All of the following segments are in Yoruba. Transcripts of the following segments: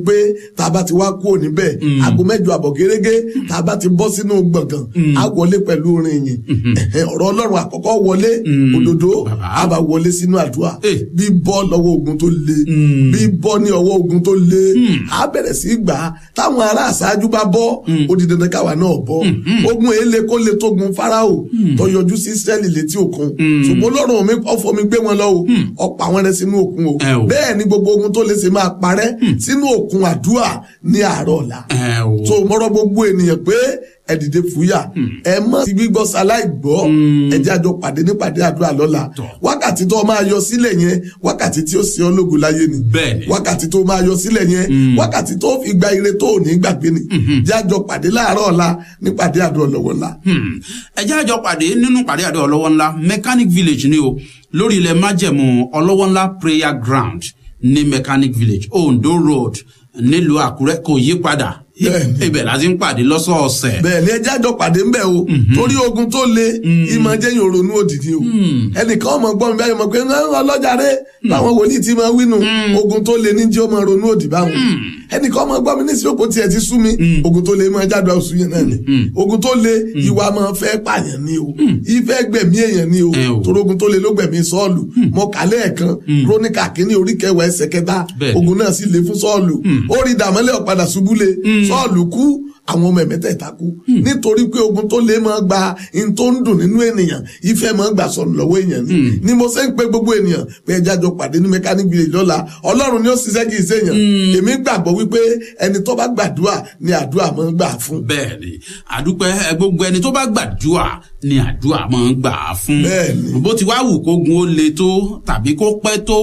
pé tá a bá ti wá kúrò níbẹ̀ aago mẹ́jọ àbọ̀ gẹ́gẹ́ tá a bá ti bọ́ sínú gbọ̀ngàn á wọlé pẹ̀lú orin yìí Ẹ̀hẹ̀, ọ̀rọ̀ ọlọ́run àkọ́kọ́ wọlé òdodo Bàbá. á bá wọlé sínú àdúrà Eh. bí bọ́ lọ́wọ́ ogun tó le bí bọ́ ní ọwọ́ ogun tó le á bẹ̀rẹ̀ sí í gbà á táwọn ará àṣáájú bá bọ́ ó di dandan káwa náà bọ́ ogun èlé kó le tógun Fáráò tó yọjú sí Ísírẹ́lì létí òkun ṣùgbọ́n Ọlọ́run mi ọ̀fọ̀ mi gbé wọn lọ o ọ̀pọ̀ àwọn rẹ̀ sínú òkun o Ẹ o. bẹ́ẹ̀ ni gbogbo ogun tó lè ṣe máa parẹ́ sínú òkun àdúrà ní àárọ̀ ọ̀la ẹ o so mọ́rọ́ gbogbo ènìyàn pé ẹ dìde fúyà ẹ mọ̀ sí gbígbọ́ sáláì gbọ́ ẹ jẹ́ àjọ pàdé nípàdé àdúrà lọ́la Tọ́. wákàtí tó máa yọ sílẹ̀ yẹn wákàtí tí ó ṣe ọ́ lógo láyé ni Bẹ́ẹ̀ni. wákàtí tó máa yọ sílẹ̀ yẹn wákàtí tó fi gba ire tó ò ní gbàgbé ni jẹ́ àjọ pàdé láàárọ̀ ọ̀la nípàdé àdúrà lọ́wọ́ ńlá. Hmm. ẹ jẹ́ àjọ pàdé nínú pàdé àdó ọlọ́wọ́ ńlá mechanic village ni o lórí ilẹ̀ májẹ̀mú ọlọ́wọ́ ńlá prayer ground ní mechanic village ondo road nílùú àkúrẹ́ kò yí padà Bẹ́ẹ̀ni. ibẹ̀ la ti ń pàdé lọ́sọ̀ọ̀sẹ̀ bẹ́ẹ̀ ni ẹ jẹ́ àjọ pàdé ńbẹ̀ o torí ogun tó le ìmọ̀ jẹ́ yín ronú òdìdí o ẹnìkan ọmọ gbọ́n mi báyìí mọ̀ pé "Ẹ, ọlọ́jà rẹ làwọn wòlíì ti máa wínú ogun tó le ní jẹ́ ọmọ ronú òdì báwọn ẹnìkan ọmọ gbọ́n mi ní ìsìnkú tiẹ̀ ti sú mi ogun tó le máa jáde oṣù yẹn náà ni ogun tó le ìwà máa fẹ́ pààyàn ni o ìfẹ́ gbẹ̀mí èèyàn ni o Ẹ o. torí ogun tó le ló gbẹ̀mí sọ́ọ̀lù mọ kálẹ̀ ẹ̀kan króníkà kínní orí kẹwàá ẹsẹ̀ kẹta Bẹ́ẹ̀ni. ogun náà sì le fún sọ́ọ̀lù ó rí dàmọ́lẹ̀ ọ̀padà ṣubú le sọ́ọ̀lù kú àwọn ọmọ ẹ̀mẹ́tẹ̀ẹ̀ta kú nítorí pé ogun tó lè máa gba in tó ń dùn nínú ènìyàn ìfẹ́ máa gbà sọnù lọ́wọ́ èèyàn ni ni mo ṣe ń pe gbogbo ènìyàn pé ẹja jọ pàdé ní mechanic village lọ́la ọlọ́run ni ó ṣiṣẹ́ kì í ṣèyàn èmi gbàgbọ́ wípé ẹni tó bá gbàdúrà ni àdúrà máa ń gbà fún bẹ́ẹ̀ ni àdúpẹ́ ẹ, gbogbo ẹni tó bá gbàdúrà ni àdúrà máa ń gbà á fún Bẹ́ẹ̀ni. bó ti wá wù kógun ó le tó tàbí kó pẹ́ tó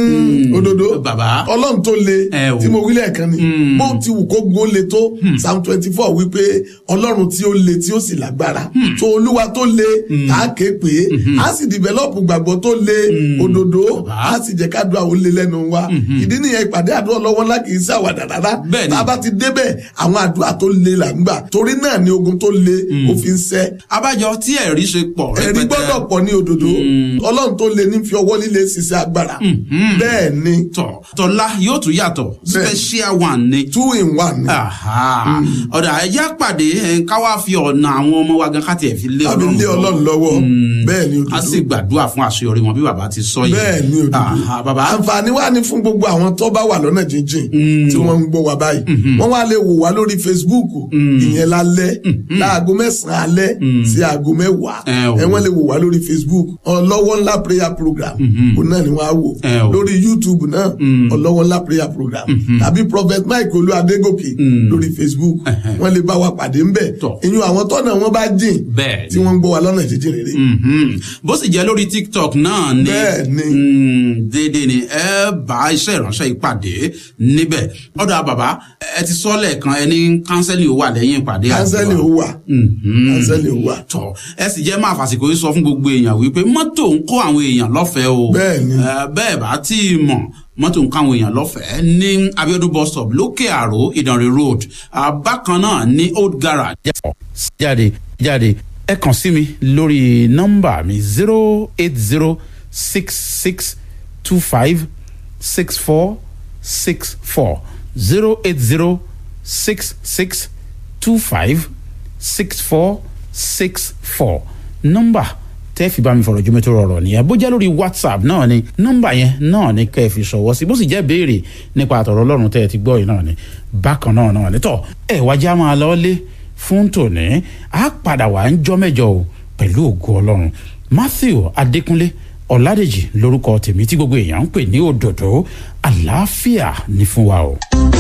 òdodo bàbá ọlọ́run tó le Ẹ o. tí mo wí lẹ́ẹ̀kan ni bó ti wù kó gun ó le tó psalm twenty four wípé ọlọ́run tí ó le tí ó sì lágbára tó olúwa tó le tá a ké pé a sì dìbẹ́lọ́pù gbàgbọ́ tó le òdodo Bàbá. a sì jẹ́ kádùá ó le lẹ́nu wa ìdí nìyẹn ìpàdé àdúrà lọ́wọ́ ńlá kì í sí àwàdà rárá Bẹ́ẹ̀ni. tá a bá ti débẹ̀ àwọn àdúrà tó le là ń gbà torí náà ni ogun tó le ó fi ń sẹ́ abájọ tí ẹ̀rí ṣe pọ̀ ẹ̀rí gbọ́dọ̀ pọ̀ ní òdodo ọlọ́run tó le ní fi ọwọ́ líle ṣiṣẹ́ agbára bẹ́ẹ̀ ni tọ̀ tọ́lá yóò tún yàtọ̀ special one ni. two in one ni. Aha. ọ̀dà ẹ̀já pàdé ẹ̀, ká wá fi ọ̀nà àwọn ọmọ wa gan ká tiẹ̀ fi lé tàbí ọlọ́run lé lọ́wọ́. ọlọ́run lọ́wọ́ bẹ́ẹ̀ ni a sì òdodo gbàdúrà fún àṣeyọrí wọn bí bàbá ti sọ yìí. bẹ́ẹ̀ ni òdodo Aha, bàbá àǹfààní wà ní fún gbogbo àwọn tó bá wà lọ́nà jíjìn tí wọ́n ń gbọ́ wa báyìí wọ́n wá lè wò wá lórí Facebook ìyẹn lálẹ́ láago mẹ́sàn-án alẹ́ sí aago mẹ́wàá Ẹ o. ẹ wọ́n lè wò wá lórí Facebook ọlọ́wọ́ ńlá prayer program òun náà ni wọ́n á wò Ẹ o. lórí YouTube náà ọlọ́wọ́ ńlá prayer program tàbí Prophet Mike Olú Adégòkè lórí Facebook wọ́n lè bá wa pàdé ńbẹ̀ Tọ́. ìyún àwọn tọ́nà wọn bá jìn Bẹ́ẹ̀ ni. tí wọ́n ń gbọ́ wa lọ́nà jíjìn rere Mhm. bó sì jẹ́ lórí tiktok náà ni Bẹ́ẹ̀ ni. Mm, déédéé ni ẹ bá iṣẹ́ ìránṣẹ́ ìpàdé níbẹ̀ ọ̀dọ̀ bàbá ẹ ti sọ lẹ́ẹ̀kan ẹni kánsẹ́lì ó wà lẹ́yìn ìpàdé kánsẹ́lì ó wà Mhm. kánsẹ́lì ó wà. tọ ẹ sì jẹ́ máa fàsìkò yìí sọ fún gbogbo èèyàn wípé mọ́tò ń kó àwọn èèyàn lọ́fẹ̀ẹ́ o Bẹ́ẹ̀ ni. Ẹ, bẹ́ẹ̀ bá tí ì mọ̀ mọ́tò ń kó àwọn èèyàn lọ́fẹ̀ẹ́ ní Abiodun bus stop lókè àró Ìdànrè road Ah, bákan náà ní old garage. jáde jáde ẹ kàn sí mi lórí nọ́mbà mi zero eight zero six six two five six four six four zero eight zero six six two five six four six four nọ́mbà tẹ́ fi bá mi fọ̀rọ̀ jómi tó rọrọ̀ nìyẹn bó jẹ́ lórí whatsapp náà ni nọ́mbà yẹn náà ni kẹ́ ẹ fi ṣọwọ́ sí bó sì jẹ́ béèrè nípa àtọ̀rọ̀ ọlọ́run tẹ́ ẹ ti gbọ́ yìí náà ni bákan náà náà ni tọ́ ẹ wájà máa lọ lé fún tòní á padà wà ń jọ́ mẹ́jọ o pẹ̀lú ògo ọlọ́run matthew adékúnlé ọ̀làdèjì lórúkọ tèmi tí gbogbo èèyàn ń pè ní òdòdó àlàáfíà ní fún wa o.